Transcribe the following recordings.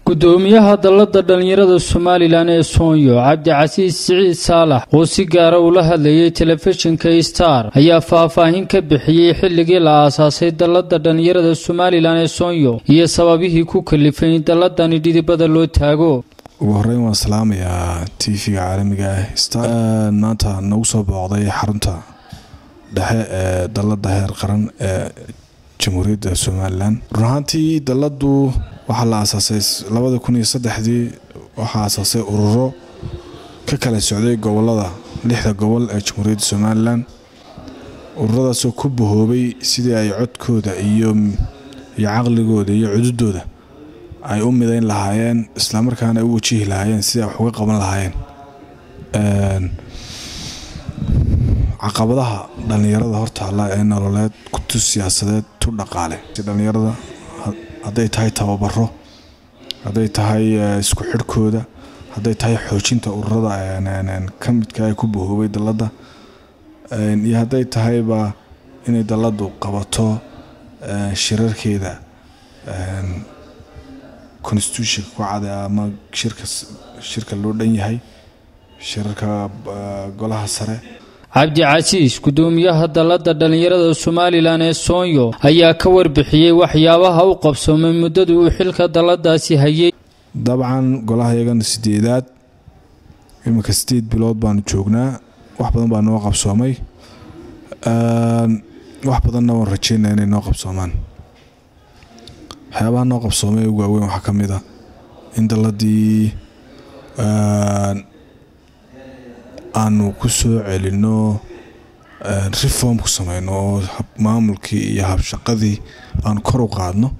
gudoomiyaha dallada dhallinyarada somalilan ee soonyo cabdicasiis siciid saalax oo si gaara ula hadlayay telefishinka star ayaa faahfaahin ka bixiyey xilligii la aasaasay dallada dhallinyarada somalilan ee soonyo iyo sababihii ku kalifay in dalladani dhidibada loo taago ugu horeyn waan salaamayaa t v-ga caalamiga ah star maanta nagu soo booqday xarunta dhexe ee dallada heer qaran ee jamhuuriyadda somalilan run ahaantii dalladu waxaa la aasaasay labada kun iyo saddexdii waxaa aasaasay ururo ka kala socday gobolada lixda gobol ee jamhuuriyadda somalilan ururadaasoo ku bahoobay sidii ay codkooda iyo iyo caqligooda iyo cududooda ay u midayn lahaayeen islamarkaana ay u wajihi lahaayeen sidii ay wax uga qaban lahaayeen caqabadaha dhallinyarada hortaalla ee nololeed tu siyaasadeed tu dhaqaale dhallinyarada hadday tahay tababaro hadday tahay isku xidhkooda hadday tahay xoojinta ururada ka midka ay ku bahoobay dalladda iyo hadday tahayba inay dalladdu qabato shirarkeeda constitutionka ku cade ama shirka shirka loo dhan yahay shirarka golaha sare cabdicasiis gudoomiyaha dallada dhallinyarada somalilan ee soonyo ayaa ka warbixiyey waxyaabaha u qabsoomay muddadii uu xilka dalladaasi hayay dabcan golaha iyagana sideedaad iminka sideed bilood baanu joognaa wax badan baa noo qabsoomay wax badanna waan rajeynaa inay noo qabsoomaan waxyaabaha noo qabsoomay ugu waaweyn waxaa ka mid a in dalladii aanu ku soo celinno reform ku sameyno oo maamulkii iyo habshaqadii aanu kor u qaadno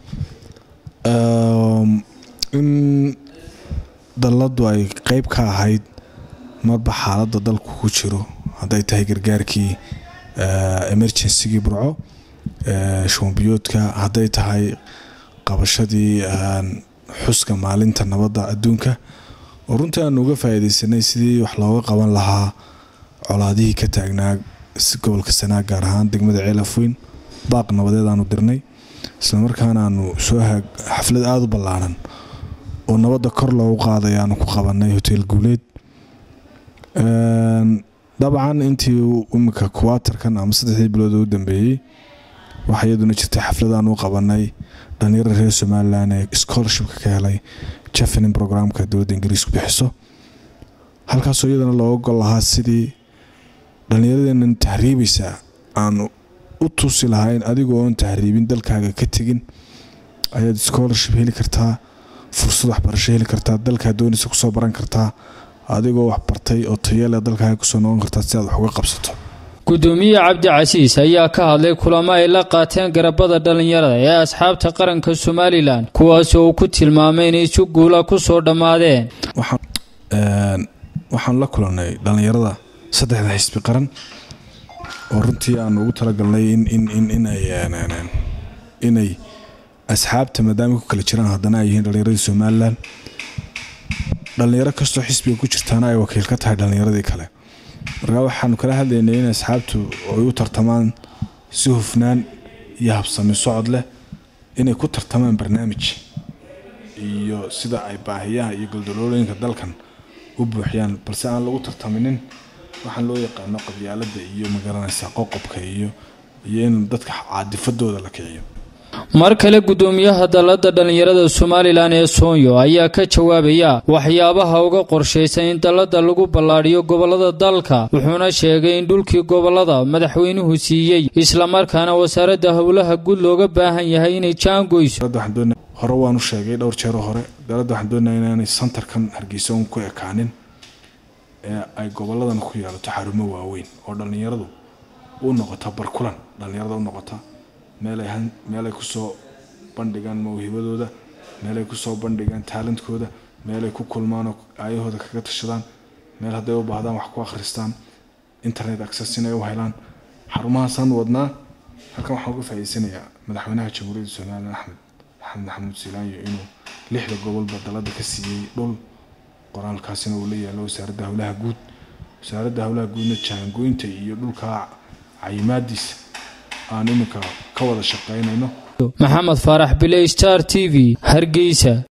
in dalladdu ay qeyb ka ahayd marba xaaladda dalku ku jiro hadday tahay gargaarkii emergencygii burco shombiyoodka hadday tahay qabashadii xuska maalinta nabadda adduunka oo runtii aanu uga faa'iidaysanay sidii wax looga qaban lahaa colaadihii ka taagnaa gobolka sanaa gaar ahaan degmada ceelafweyn baaq nabadeed aanu dirnay islamarkaana aanu soo xaflad aada u ballaaran oo nabadda kor loogu qaaday aanu ku qabanay hotel guuleed dabcan intii iminka kuwaatarkan ama saddexdii bilood u dambeeyey waxaa iyaduna jirtay xaflad aanu u qabanay dhalinyarada reer somalilan ee scholarshipka ka helay jefenin programka dowladda ingiriisku bixiso halkaasoo iyadana looga gol lahaa sidii dhallinyaradeenan tahriibaysa aanu u tusi lahayn adigoo oon tahriibin dalkaaga ka tegin ayaad scholarship heli kartaa fursad waxbarasho heli kartaa dalkaa doonaysa kusoo baran kartaa adigoo waxbartay oo tayale dalkaaga kusoo noqon kartaa si aad wax uga qabsato gudoomiye cabdicasiis ayaa ka hadlay kulamo ay la qaateen garabada dhallinyarada ee asxaabta qaranka somalilan kuwaas oo uu ku tilmaamay inay si guula ku soo dhammaadeen waxaan la kulannay dhallinyarada saddexda xisbi qaran oo runtii aanu ugu talagalnay inay asxaabta maadaama ku kala jiraan haddana ay yihiin dhallinyaradii somalilan dhallinyaro kastoo xisbiga ku jirtaana ay wakiil ka tahay dhallinyaradii kale markaa waxaanu kala hadlaynay in asxaabtu ay u tartamaan si hufnaan iyo habsami socod leh inay ku tartamaan barnaamij iyo sida ay baahiyaha iyo goldolooyinka dalkan u buuxiyaan balse aan lagu tartaminin waxaan loo yaqaano qabyaalada iyo magaranaysa qoqobka iyo iyo in dadka caadifadooda la kiciyo mar kale gudoomiyaha dallada dhallinyarada somalilan ee soonyo ayaa ka jawaabaya waxyaabaha uga qorshaysan in dallada lagu ballaadhiyo gobolada dalka wuxuuna sheegay in dhulkii gobolada madaxweynuhu siiyey islamarkaana wasaaradda howlaha guud looga baahan yahay inay jaangoyso hore waanu sheegay dhowr jeero hore dalladda waxaan doonaya inaanay santarkan hargeysa un ku ekaanin ee ay goboladan ku yeelato xarumo waaweyn oo dhallinyaradu u noqota barkulan dhallinyarada u noqota meelay kusoo bandhigaan mawhibadooda meelay kusoo bandhigaan taalantkooda meelay ku kulmaanoo aayahooda kaga tashadaan meel hadday u baahdaan wax ku akhristaan internet access inay u helaan xarumahaasaan wadnaa halkan waxaan uga faa'iidsanayaa madaxweynaha jamhuuriyadda somalilan axmed maxamed maxamuud silaanyo inuu lixda gobolba dalada ka siiyey dhul qoraalkaasina uu la yaalo wasaaradda howlaha guud wasaaradda howlaha guudna jaangoynta iyo dhulka cayimaadiisa aan iminka ka wada shaqaynayno maxamed faarax bile star t v hargeysa